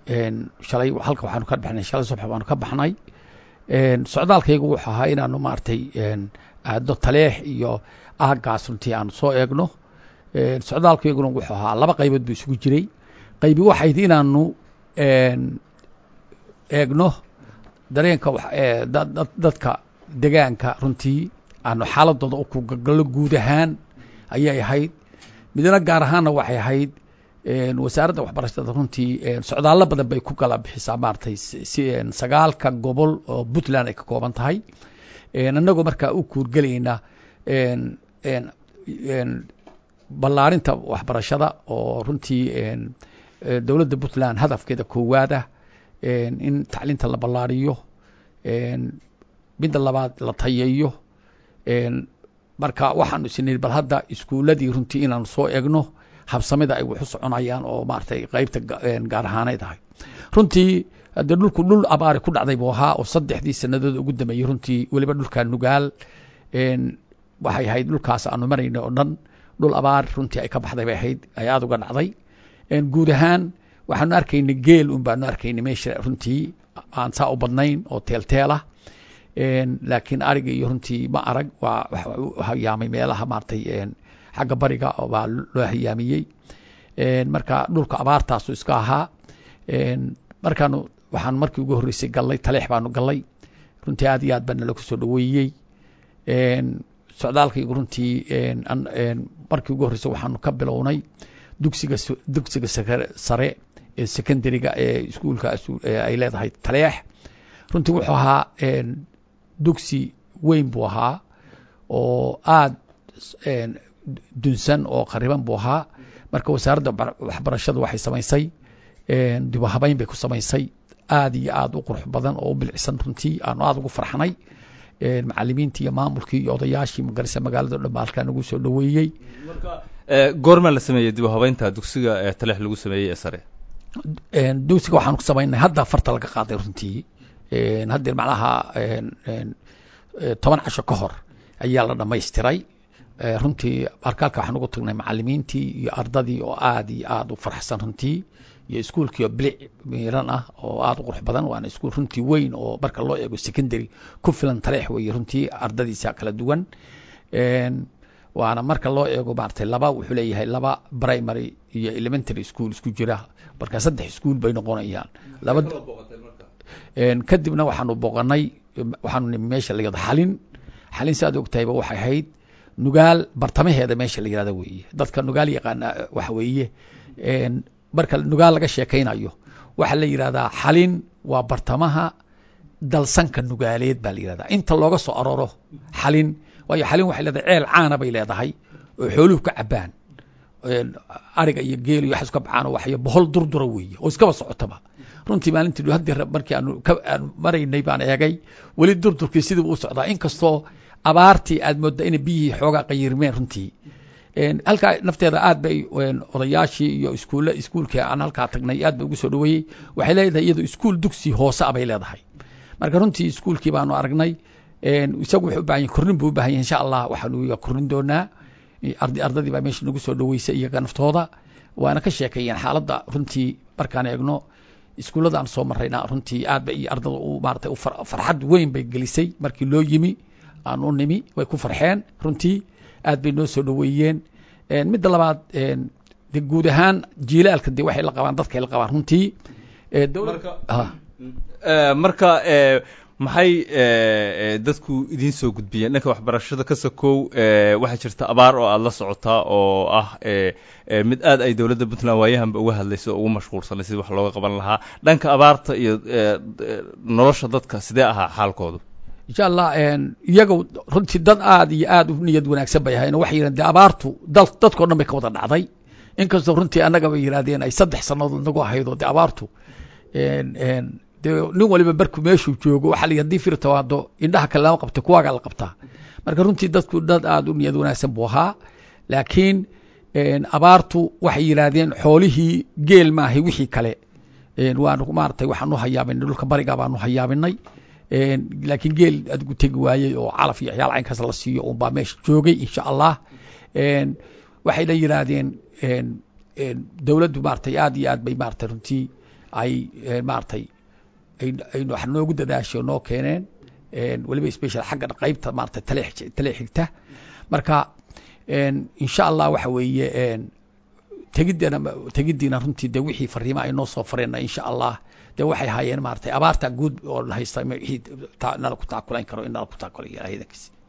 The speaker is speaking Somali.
shalay halka waxaanu ka baxnay shalay subax baanu ka baxnay socdaalkaygu wuxuu ahaa inaanu maaragtay aadno taleex iyo aaggaas runtii aanu soo eegno socdaalkayguna wuxuu ahaa laba qaybood buu isugu jiray qaybi waxayd inaanu eegno dareenka dadka degaanka runtii aanu xaaladooda u kugagallo guud ahaan ayay ahayd midna gaar ahaanna waxay ahayd wasaaradda waxbarashada runtii socdaallo badan bay ku kala bixisaa maaragtay si sagaalka gobol oo puntland ay ka kooban tahay annagoo markaa u kuurgelayna ballaarinta waxbarashada oo runtii dowladda puntland hadafkeeda koowaad ah in tacliinta la ballaariyo midda labaad la tayeeyo marka waxaanu isniri bal hadda iskuuladii runtii inaanu soo egno habsamida ay wax u soconayaan oo maaragtay qeybta gaar ahaaneyd ahay runtii haddee dhulku dhul abaari ku dhacday buu ahaa oo saddexdii sanadood ugu dambeeyey runtii weliba dhulka nugaal waxay ahayd dhulkaas aanu marayna oo dhan dhul abaar runtii ay ka baxday bay ahayd ay aada uga dhacday guud ahaan waxaanu arkaynay geel un baanu arkaynay meesha runtii aan saa u badnayn oo teelteel ah laakiin ariga iyo runtii ma arag waa hayaamay meelaha maaragtay xagga bariga baa loo hayaamiyey marka dhulka abaartaasu iska ahaa markaanu waxaanu markii ugu horreysay gallay taleex baanu gallay runtii aad iyo aad baa nala kusoo dhaweeyey socdaalkaygu runtii markii ugu horreysay waxaanu ka bilownay dugsiga dugsiga sare ee secondariga ee iskuulka ay leedahay taleex runtii wuxuu ahaa dugsi weyn buu ahaa oo aad dunsan oo qariban buu ahaa marka wasaaradda waxbarashadu waxay samaysay dibu habeyn bay ku samaysay aad iyo aad u qurux badan oo u bilicsan runtii aanu aada ugu farxnay macalimiintii iyo maamulkii iyo odayaashii magarisa magaalada o dhan ba halkaa nagu soo dhaweeyey goormaa la sameeyey dib u habeynta dugsiga ee taleex lagu sameeyey ee sare dugsiga waxaanu ku samaynay hadda farta laga qaaday runtii haddee macnaha toban casho ka hor ayaa la dhamaystiray runtii arkaalka waxaan ugu tagnay macalimiintii iyo ardadii oo aad iyo aad u farxsan runtii iyo iskuolkii oo bilic miiran ah oo aad u qurux badan waana iskuol runtii weyn oo marka loo eego secondary ku filan taleex weeye runtii ardadiisa kala duwan waana marka loo eego maaragtay laba wuxuu leeyahay laba primary iyo elementary school isku jira marka saddex iskuol bay noqonayaan laba kadibna waxaanu booqanay waxaanu nimi meesha la yihahdo xalin xalin si aad ogtahayba waxay ahayd nugaal bartamaheeda meesha la yihahdo weeye dadka nugaal yaqaana waxa weeye marka nugaal laga sheekaynayo waxaa la yihahdaa xalin waa bartamaha dalsanka nugaaleed baa la yihahdaa inta looga soo arooro xalin waayo xalin waxay leedahay ceel caana bay leedahay oo xooluhu ka cabaan ariga iyo geel iyo waxaas ka baxaan oo waxyo bohol durdura weeye oo iskaba socotaba runtii maalintii haddii markii aanu ka aanu maraynay baan eegay weli durdurkii sidii u socdaa inkastoo abaartii aad moodda inay biyihii xoogaa qayirmeen runtii halkaa nafteeda aad bay odayaashii iyo iskuulle iskuulkii aan halkaa tagnay aad bay ugu soo dhaweeyey waxay leedahay iyadu iskuul dugsi hoose a bay leedahay marka runtii iskuulkii baanu aragnay isagu wuxuu u bahan yahy kornin buu u bahan yahy insha allah waxaanu kornin doonaa ardadii baa meesha nagu soo dhaweysay iyaga naftooda waana ka sheekeeyeen xaaladda runtii markaan eegno iskuullada aan soo marayna runtii aad ba iyo ardada u maaratay farxad weyn bay gelisay markii loo yimi aan u nimi way ku farxeen runtii aad bay noo soo dhaweeyeen midda labaad de guud ahaan jiilaalka de waxay la qabaan dadkay la qabaan runtii marka maxay dadku idiin soo gudbiyeen dhanka waxbarashada ka sakow waxaa jirta abaar oo aada la socotaa oo ah mid aad ay dowladda puntland waayahanba uga hadlayso oo ugu mashquulsanay sidii wax looga qaban lahaa dhanka abaarta iyo nolosha dadka sidee ahaa xaalkoodu insha allah iyaga runtii dad aad iyo aad u niyad wanaagsan bay ahayn waxay yidhahen de abaartu dal dadkao dhan bay ka wada dhacday inkastoo runtii annaga bay yidhahdeen ay saddex sannadood nagu ahaydoo de abaartu de nin waliba markuu meeshuu joogo waxaa la hadii fir tawaado indhaha kale lama qabta kuwaagaa la qabtaa marka runtii dadku dad aada u niyad wanaagsan buu ahaa laakiin abaartu waxay yidhaahdeen xoolihii geel maahay wixii kale waanu maaratay waxaanu hayaabinay dhulka bariga baanu hayaabinay laakiin geel adigu tegi waayey oo calaf iyo waxyaal caynkaas la siiyo un baa meesha joogay insha allah waxayna yidhaahdeen dowladdu maaratay aad iyo aad bay maaratay runtii ay maaragtay ay wax noogu dadaasho noo keeneen weliba special xagga qaybta maarata tale tale xigta marka insha allah waxa weeye tegiddeena tegiddiina runtii de wixii fariima ay noo soo fareenna insha allah de waxay haayeen maratay abaarta guud oo haysta wixii nala ku taakulayn karo in nala ku taakulayo ilahay idankiisa